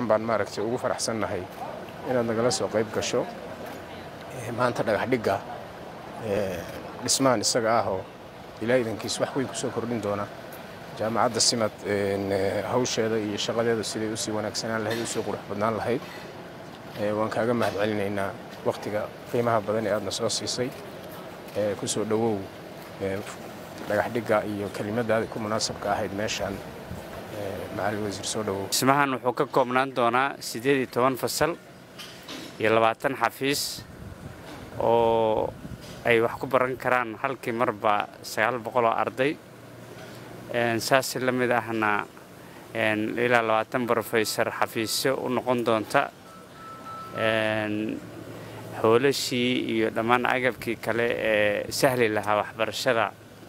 baan maaragtay ugu faraxsannahay inaad nagala soo qayb gasho maanta dhagaxdhigga dhismahan isaga ah oo ilaa idankiis wax weyn kusoo kordhin doona jaamacadda simad hawsheeda iyo shaqadeeda siday usii wanaagsanaan lahayd usii qurux badnaan lahayd waan kaaga mahad celinaynaa wakhtiga qiimaha badan ee aadna soo siisay kusoo dhowow dhagaxdhigga iyo kelimadaada ku munaasabka ahayd meeshaan macalin wasiir soo dhowow dhismahan wuxuu ka koobnaan doonaa siddeed iyo toban fasal iyo labaatan xafiis oo ay wax ku baran karaan halkii marba sagaal boqoloo arday saas la mid ahna ilaa labaatan brofesor xafiisyo u noqon doonta hoolashii iyo dhammaan agabkii kale ee sahli lahaa waxbarashada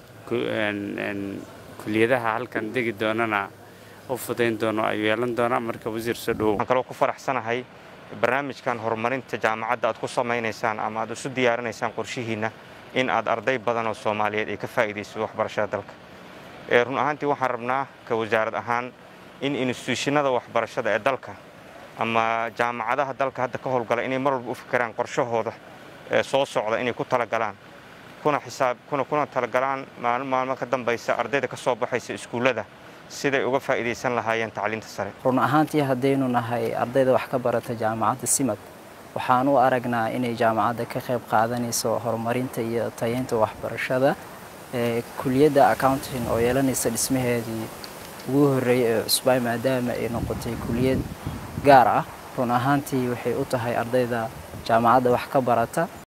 kuliyadaha halkan degi doonana u fudayn doono ayuu yeelan doonaa marka wasiir soo dhowow waxaan kaloo ku faraxsanahay barnaamijkan horumarinta jaamacadda aad ku samaynaysaan ama aad isu diyaarinaysaan qorshihiinna in aad arday badan oo soomaaliyeed ay ka faa'iidayso waxbarashada dalka run ahaantii waxaan rabnaa ka wasaarad ahaan in instituushinada waxbarashada ee dalka ama jaamacadaha dalka hadda ka howlgala inay mar walba u fikiraan qorshahooda soo socda inay ku talagalaan kuna xisaab kuna kuna talagalaan maalin maalmo ka dambaysa ardayda ka soo baxaysa iskuullada siday uga faa'iidaysan lahaayeen tacliinta sare run ahaantii haddaynu nahay ardayda wax ka barata jaamacadda simad waxaan u aragnaa inay jaamacadda ka qayb qaadanayso horumarinta iyo tayeynta waxbarashada kuliyadda accounting oo yeelanaysa dhismaheedii ugu horreeyay ee cusbay maadaama ay noqotay kuliyad gaar ah run ahaantii waxay u tahay ardayda jaamacadda wax ka barata